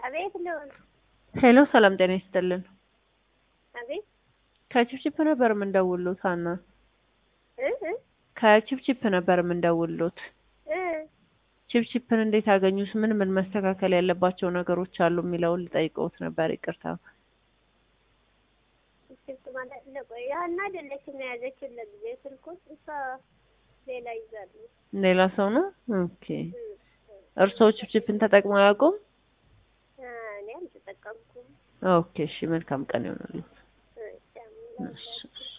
አቤት ልዑል። ሄሎ ሰላም ጤና ይስጥልን። አቤት ከቺፕቺፕ ነበር የምንደውሉት ሀና። እ እ ከቺፕቺፕ ነበር የምንደውሉት። እ ቺፕቺፕን እንዴት አገኙት? ምን ምን መስተካከል ያለባቸው ነገሮች አሉ የሚለውን ልጠይቀውት ነበር። ይቅርታ። ስልክ ማለት ለቆይ ያና አይደለችም የያዘችው ለጊዜ ስልኩን እሷ ሌላ ይዛሉ። ሌላ ሰው ነው። ኦኬ። እ እርስዎ ቺፕቺፕን ተጠቅመው አያውቁም? እ እኔ አልተጠቀምኩም። ኦኬ። እሺ፣ መልካም ቀን ይሆናል። እ ቻው። እሺ።